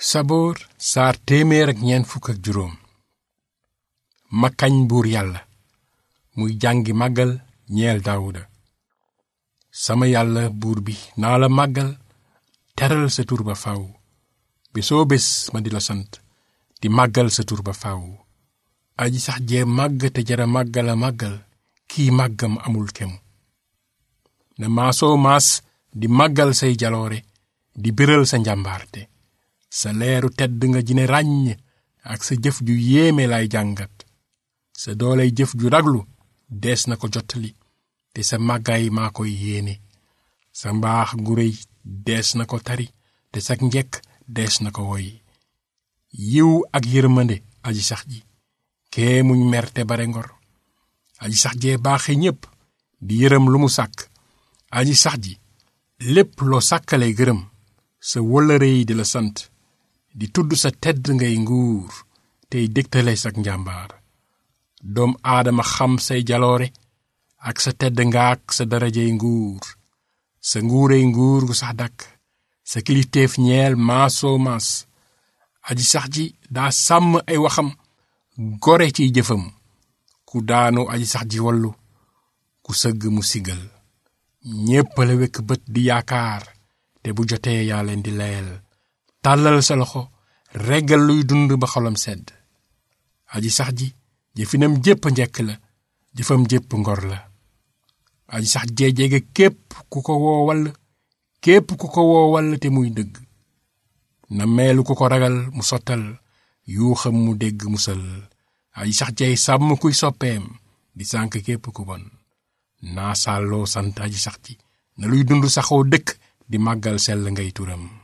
saboor saar téeméer ak ñeent fukk ak juróom ma kañ buur yàlla muy jàngi màggal ñeel daawuda sama yàlla buur bi naa la màggal teral sa tur ba faw bésoo bés ma di la sant di màggal sa tur ba faw aji sax jee màgg te jara màggala màggal kii màggam amul kemu na maasoo maas di màggal say jaloore di biral sa njàmbaarte sa leeru tedd nga jine ràññ ak sa jëf ju yéeme lay jàngat sa dooley jëf ju raglu dees na ko jottali te sa màggaay maa koy yéene sa mbaax gu réy dees na ko tari te sa njekk dees na ko woy yiw ak yërmande aji sax ji kee muñ mer te bare ngor aji sax jee baaxe ñépp di yërëm lu mu sàkk aji sax ji lépp loo sàkkalay gërëm sa wëllëre yi di la sant di tudd sa tedd ngay nguur tey dégtale sak njàmbaar doom aadama xam say jaloore ak sa tedd ngaak sa darajey nguur sa nguurey nguur gu sax dakk sa kilifteef ñeel maasoo maas aji sax ji daa sàmm ay waxam gore ciy jëfam ku daanu aji sax ji wallu ku sëgg mu sigal ñépp la wekk bët di yaakaar te bu jotee yaa leen di layal tàllal sa loxo reggal luy dund ba xolam sedd aji sax ji jëfinam jépp njekk la jëfam jépp ngor la aji sax jee jege képp ku ko woowal képp ku ko woowal te muy dëgg na meelu ku ko ragal mu sottal yuuxam mu dégg musal aji sax jeey sàmm kuy soppeem di sànk képp ku bon naa sàlloo sant aji sax ji na luy dund saxoo dëkk di màggal sell ngay turam